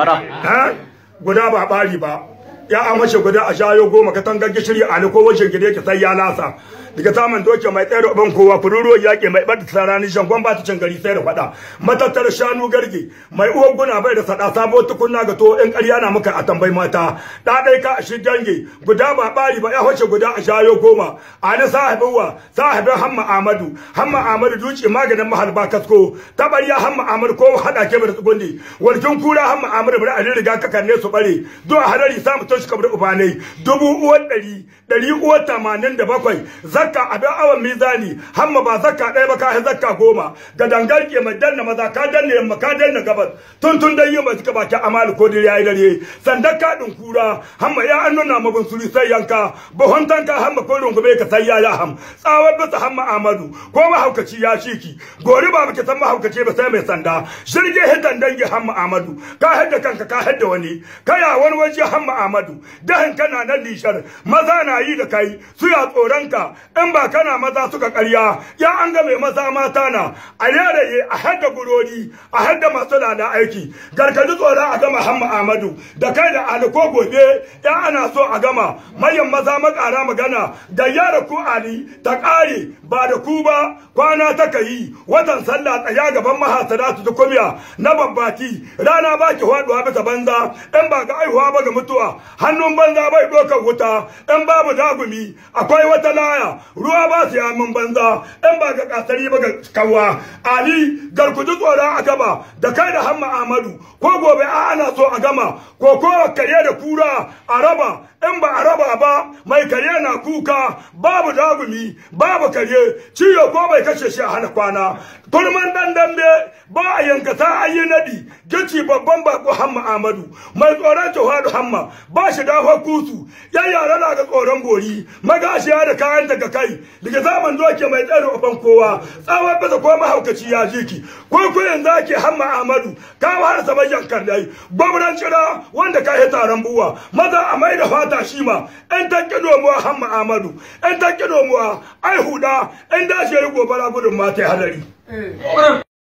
fara ha guda ba bari ba ya amashe guda a shayo goma katangar gishiri a ko wajen gide ki sai ya lasa daga saman doke mai tsayar uban kowa fururuwa yaƙi mai ɓata tsarani shangon ba ta cin gari sai da faɗa matattar shanu garge mai uwan guna bai da saɗa sabo tukunna ga to in ƙarya na muka a tambayi mata ɗa ɗai ka a shi gange guda ba ɓari ba ya wace guda a shayo goma a ni sahibin wa sahibin hamma amadu hamma amadu duci maganin mahalba kasko tabariya hamma amadu ko haɗa ke da tsugundi warkin kura hamma amadu bari a riga kakanne su bare do a hadari samu toshi kabar ubanai dubu uwan ɗari ɗari uwan tamanin da bakwai zakka abin awon mizani hamma ba zakka ɗaya ba ka zakka goma ga dangar ke mai danna maza ka danna yamma ka danna gabas tun tun dai yin ba suka baki amalu ko dare yayi dare sandar kaɗin kura hamma ya an nuna mabin suri sai yanka bahon tanka hamma ko rungume ka sai ya ya ham tsawar bisa hamma amadu ko mahaukaci ya shiki gori ba baki san mahaukaci ba sai mai sanda shirge hidan dangi hamma amadu ka hadda kanka ka hadda wani kaya wani waje hamma amadu dahin kana nan lishar maza na yi da kai su ya tsoronka in ba kana maza suka karya ya an ga mai maza mata na a yaraye a hadda gurori a hadda masu lada aiki gargaji tsoron a gama hamma amadu da kai da aliko gobe ya ana so a gama mayan maza makara magana da yara ku ali ta kare ba da ku ba kwana ta yi watan sallah tsaya gaban mahasara su tukumiya na babbati rana ba ki faduwa bisa banza in ba ga aihuwa ba ga mutuwa hannun banza bai ɗaukar wuta in babu dagumi akwai wata laya ruwa ba su yamin banza in ba ga kasari ba ga kawwa ali garkuji tsoron a gaba da kai da hamma amadu ko gobe a ana so a gama ko kowa kare da kura a raba in ba a raba ba mai kare na kuka babu dagumi babu kare ciyo ko bai kashe shi a hana kwana turman dan dambe ba a yanka ta ayi nadi gici babban bako hamma amadu mai tsoron jawadu hamma ba shi dafa kusu yan yara na ga tsoron gori magashiya da kayan daga kai daga zaman doke mai tsare uban kowa tsawon bisa ko mahaukaci ya jiki ko kuyin zaki hamma amadu kawo har saman yankar dai gwamnan cira wanda ka yi taron buwa maza a mai da fata shi ma yan tanke domuwa hamma amadu yan tanke domuwa ai huda yan dashi ya yi gobara gudun mata hadari